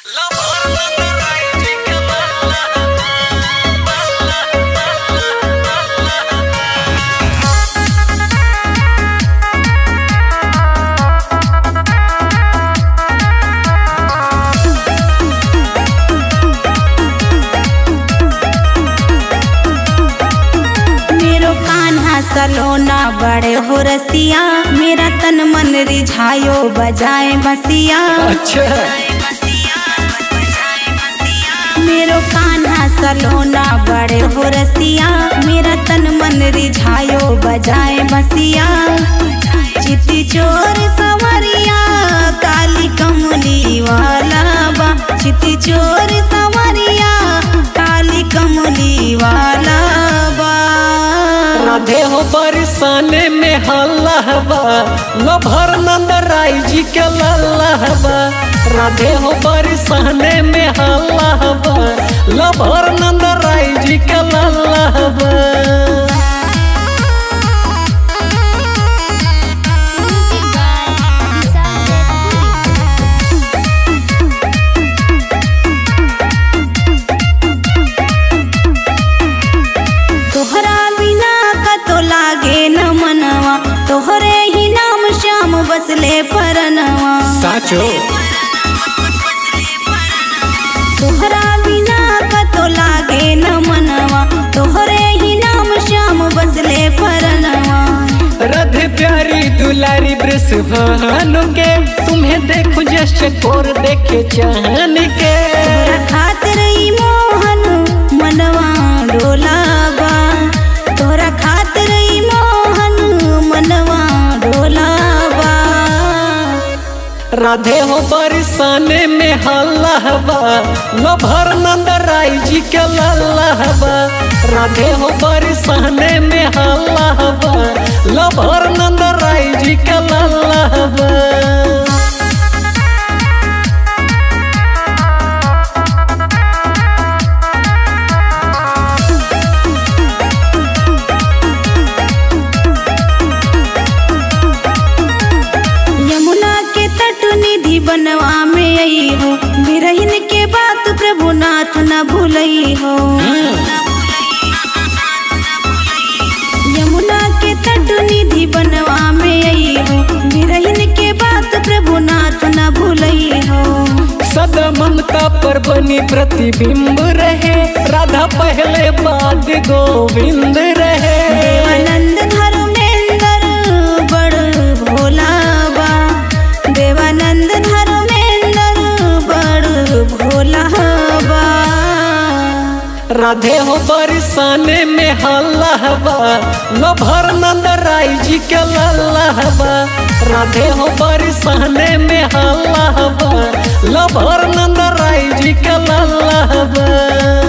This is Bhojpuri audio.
सलोना बड़े हो रसिया मेरा तन मन रिझायो बजाए बसिया अच्छा मेरो कान्हा सलोना बड़े हो रसिया मेरा तन मन रिझायो बजाए बसिया चिति चोर सवरिया काली कमली वाला बा चिति चोर सवरिया काली कमली वाला बा राधे हो बरसाने में हल्ला हवा लभर नंद राय जी के लल्ला हवा राधे हो बरसाने में हल्ला हवा लभर नंद राय जी के लल्ला हवा तोहरा बिना कतो लागे न मनवा तोहरे ही नाम श्याम बसले परनवा साचो तोहरा बिना कतो लागे न मनवा तोहरे ही नाम श्याम बसले परनवा राधे प्यारी दुलारी वृषभानु के तुम्हें देखो जश कोर देखे चाहन के तोहरा खातिर ई मोहन मनवा डोलाबा तोहरा खातिर ई मोहन मनवा डोलाबा राधे हो बरसाने में हल्ला हवा लभर नंद राय जी के लल्ला हवा राधे हो बरसाने में हल्ला हवा लभर नंद राय जी के लल्ला हवा यमुना के तट निधि बनवा में आई हो बिरहिन के बात प्रभु नाथ न भूलई हो यमुना के तट निधि बनवा में आई हो बिरहिन के बात प्रभु नाथ न भूलई हो सदा ममता पर बनी प्रतिबिंब रहे राधा पहले बाद गोविंद रहे देवानंद धर्मेंद्र बड़ भोला बा देवानंद धर्मेंद्र बड़ भोला बा राधे हो बरसाने में हल्ला हवा लभर नंद राय जी के लल्ला हवा राधे हो बरसाने में हल्ला हवा लभर नंद राय जी के लल्ला हवा